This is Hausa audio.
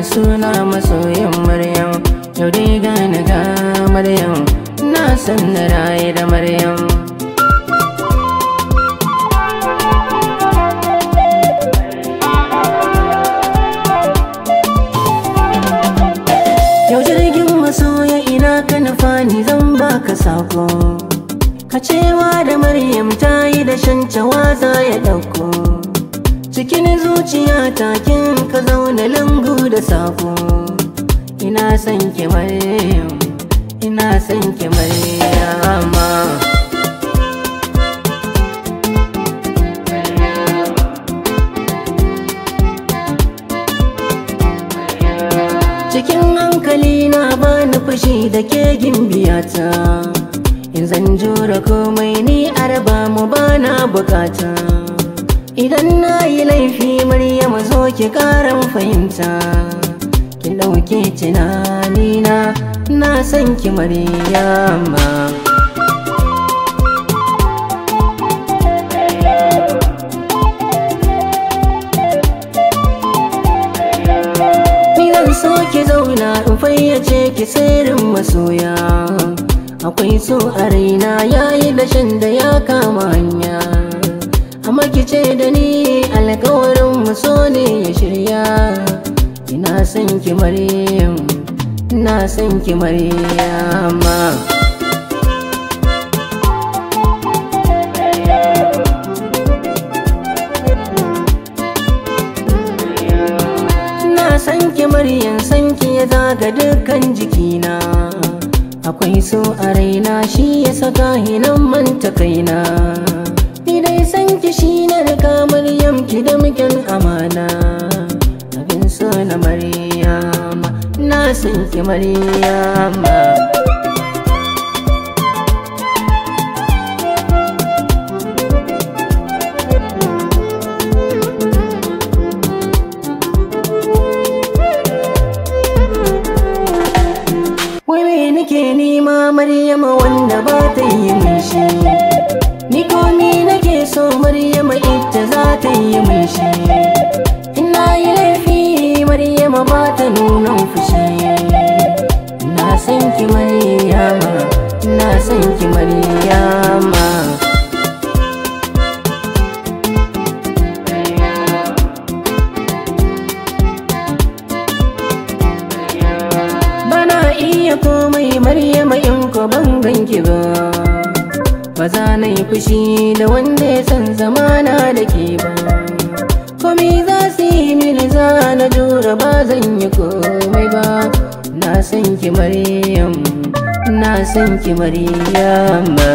suna masoyin maryam yau dai gane ga maryam na san na raye da maryam Yau jirgin masoya ina ka nufa ni zan baka sako Ka cewa da Maryam ta yi da shancawa za ya ɗauko Cikin zuciya takin ka zauna lungu da sako Ina son ki Maryam, ina son ki Maryama Cikin hankali na bani fushi da ke gimbiyata In zan jura komai ni arba mu bana bukata Idan na yi laifi Maryama zo ki karan fahimta Ki ɗauke tunanina na san ki Maryama Ni zan so ki zauna in fayyace ki sirrin masoya Akwai so a raina yayi dashen da ya kama hanya Amma ki ce da ni alkawarin mu so ne ya shirya Ina son ki Maryam, ina son ki Maryama Na san ki Maryam san ki ya zaga dukkan jikina Akwai so a raina shi ya saka hinan manta kaina Ni dai san ki shi na rika Maryam ki da mukin amana Abin so na Maryama na san ki Maryama Wai me nake nema Maryama wanda ba ta yi min shi Ni komi nake so Maryama ita za ta yi min shi Ina yi laifi Maryama ba ta nuna fushi Na san ki Maryama Na san ki Maryama Bana iya komai Maryama in ko ban ganki ba Ba za na yi fushi da wanda ya san zamana da ke ba Komai za su yi mini za na jura ba zan yi komai ba Na san ki Maryam, na san ki Maryama